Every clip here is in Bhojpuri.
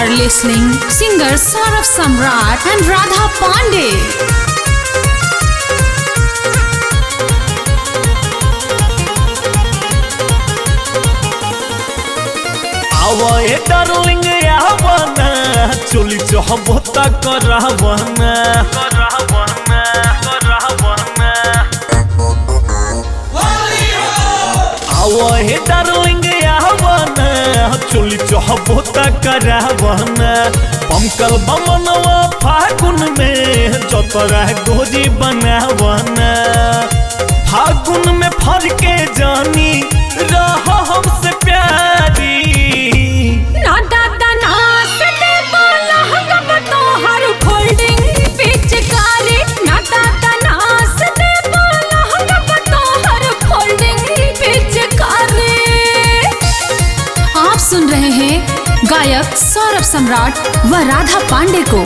are listening singer Saurav Samrat and Radha Pandey. आवे डार्लिंग आवना चोली चहबता करावना करावना करावना आवे डार्लिंग आवना चोली चहबता करावना पमकल बमनवा फागुन में जतरा गोजी बनावना फागुन में फर के जानी रह हमसे प्यारी ना दादा ना सदे बोला हम तोहर फोल्डिंग पिचकारी ना दादा ना सदे बोला हम तोहर फोल्डिंग पिचकारी आप सुन रहे हैं गायक सौरभ सम्राट व राधा पांडे को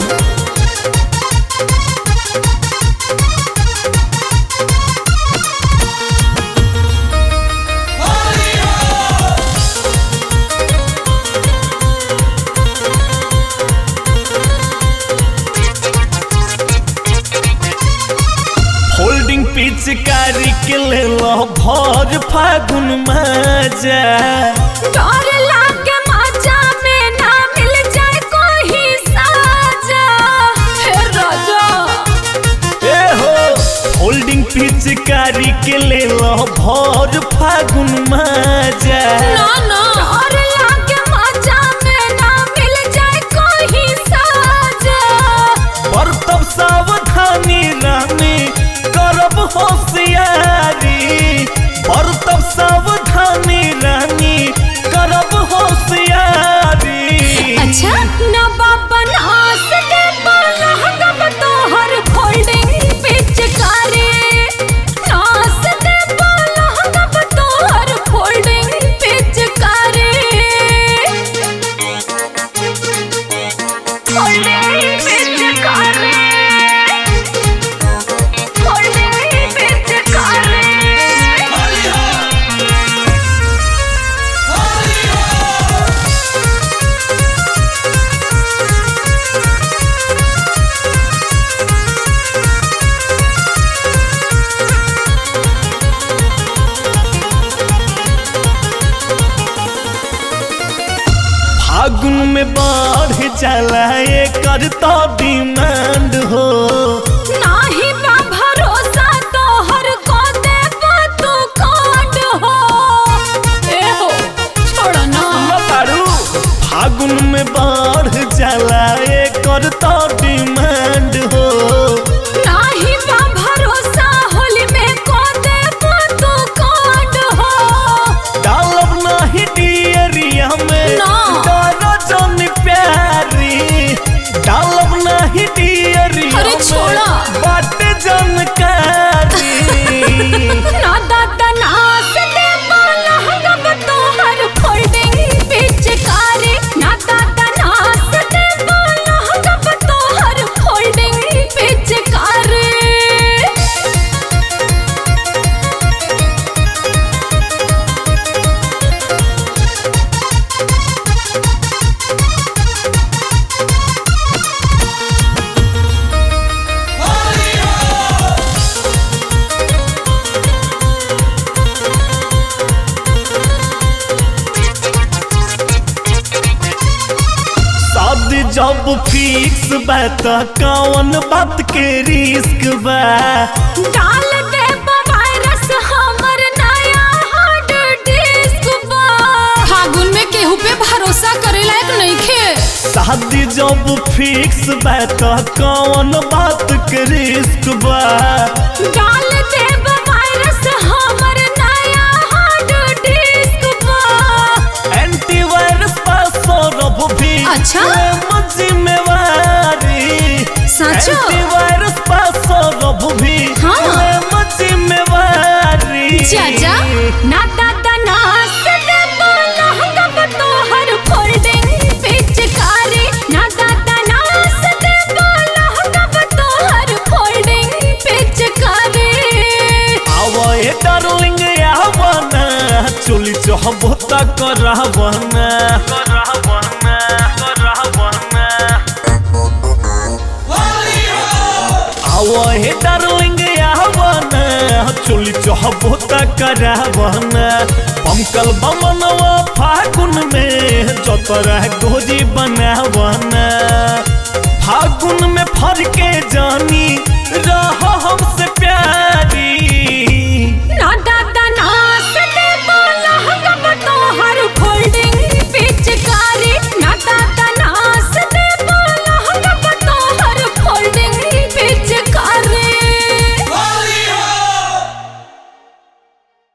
होल्डिंग पिचकारी के ले लो भर फागुन मजा डर लागे मजा में ना मिल जाए कोई साजा हे राजा ए हो होल्डिंग पिचकारी के ले लो भर फागुन मजा ना ना डर लागे मजा में ना मिल जाए कोई साजा पर तब सावधानी रानी करब होशियारी पर तब सावधानी रानी करब होशियारी अच्छा ना बाबा ना सके बोला हम तोहर फोल्डिंग पिचकारी ना सके बोला हम तोहर फोल्डिंग पिचकारी फोल्डिंग पिचकारी फोल्डिंग पिचकारी फागुन में बढ़ जाला एकर तो डिमांड हो नाही बा भरोसा तोहर को देबो तू कांड हो ए हो छोड़ ना बारू फागुन में बढ़ जाला एकर तो डिमांड हो नाही बा भरोसा होली में को देबो तू कांड हो डालब नाही डियरिया में ना। डरो जन प्यारी डालब नाही डियरिया अरे छोड़ा। में बाटे जानकारी ना दादा ना से देबो लहंगा तोहर फोल्डिंग पिचकारी ना दादा ना से देबो लहंगा तोहर फोल्डिंग पिचकारी शादी जब फिक्स बा त कौन बात के रिस्क बा डाल दे वायरस हमर नया हार्ड डिस्क बा फागुन में केहू पे भरोसा करे लायक नइखे शादी जब फिक्स बा त कौन बात के रिस्क बा डाल दे वायरस हमर नया हार्ड डिस्क बा एंटीवायरस पर सौरभ भी अच्छा? लेम जिम्मेवारी सचो? एंटीवायरस पर सौरभ भी हाँ। लेम जिम्मेवारी चाचा ना दादा ना से दे बोला हम तोहर फोल्डिंग पिचकारी ना दादा ना से दे बोला हम तोहर फोल्डिंग पिचकारी आवे डार्लिंग आवना चोली चहबता करावना करावना करावना आवा हे डार्लिंग आवन चोली चहबो त करावन पमकल बमनवा फागुन में जतरा गोजी बनावन फागुन में फर के जानी